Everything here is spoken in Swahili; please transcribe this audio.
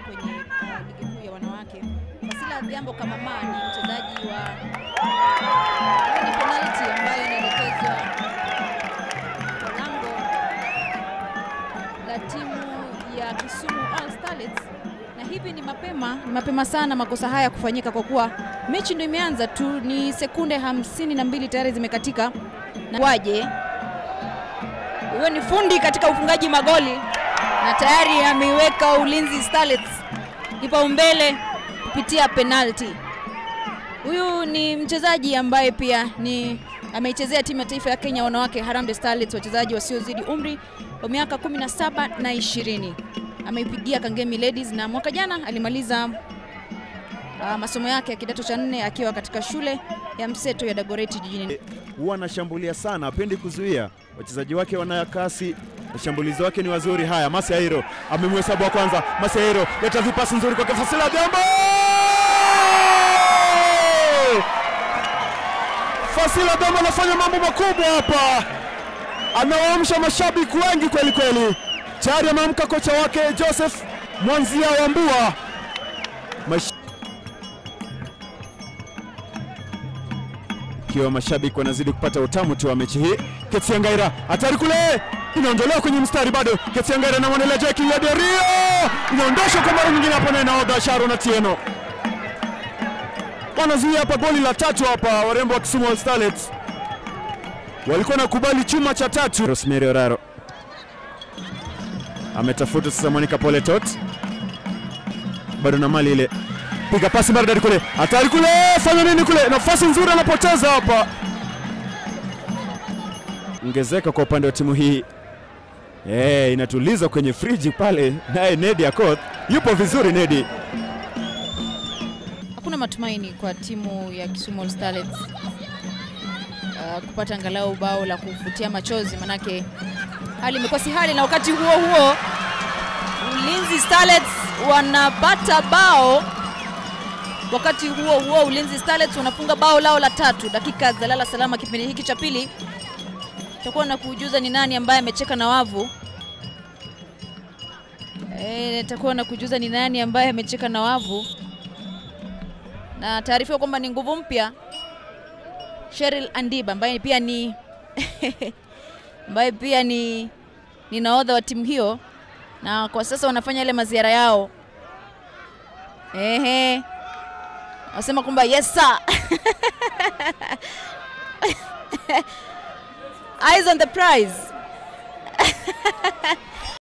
kwenye uh, ligi kuu ya wanawake. Fasila Adhiambo kama ma ni mchezaji wa ni penalty ambayo inaelekezwa kwa lango la timu ya Kisumu All Starlets, na hivi ni mapema, ni mapema sana makosa haya kufanyika kwa kuwa mechi ndio imeanza tu, ni sekunde hamsini na mbili tayari zimekatika. Na waje huyo ni fundi katika ufungaji magoli na tayari ameiweka Ulinzi Starlets kipaumbele kupitia penalti. Huyu ni mchezaji ambaye pia ni ameichezea timu ya taifa ya Kenya wanawake Harambee Starlets, wachezaji wasiozidi umri wa miaka 17 na 20. Ameipigia Kangemi Ladies na mwaka jana alimaliza uh, masomo yake ya kidato cha nne akiwa katika shule ya mseto ya Dagoretti jijini huwa anashambulia sana, apendi kuzuia. Wachezaji wake wana kasi, washambulizi wake ni wazuri. Haya, Masi Airo amemhesabu wa kwanza. Masi Airo leta vipasi nzuri kwake Fasila Adhiambo. Fasila Adhiambo anafanya mambo makubwa hapa, anawaamsha mashabiki wengi kweli kweli. Tayari ameamka kocha wake Joseph Mwanzia Wambua Mash ikiwa mashabiki wanazidi kupata utamu tu wa mechi hii. Ketsiangaira hatari kule, inaondolewa kwenye mstari bado. Ketsiangaira anamwandalia Jackie Laderio, inaondoshwa kwa mara nyingine hapa na nahodha Sharon Atieno. Wanazuia hapa goli la tatu hapa, warembo wa Kisumu All Starlets walikuwa nakubali chuma cha tatu. Rosemary Oraro ametafuta sasa Monica Poletot, bado na mali ile piga pasi maridadi kule, hatari kule, fanya nini kule, nafasi nzuri anapoteza hapa. Ongezeka kwa upande wa timu hii eh, inatuliza kwenye friji pale, naye Nedi Akoth yupo vizuri. Nedi Hakuna matumaini kwa timu ya Kisumu All Starlets uh, kupata angalau bao la kufutia machozi, manake hali imekuwa si hali, na wakati huo huo Ulinzi Starlets wanapata bao. Wakati huo huo Ulinzi Starlets wanafunga bao lao la tatu, dakika za lala salama kipindi hiki cha pili. Tutakuwa na kujuza ni nani ambaye amecheka na wavu. Eh, nitakuwa na kujuza ni nani ambaye amecheka na wavu na taarifa kwamba ni nguvu mpya Cheryl Andiba ambaye pia ni ambaye pia ni, ni nahodha wa timu hiyo, na kwa sasa wanafanya ile maziara yao. Ehe, wasema kwamba yes sir eyes on the prize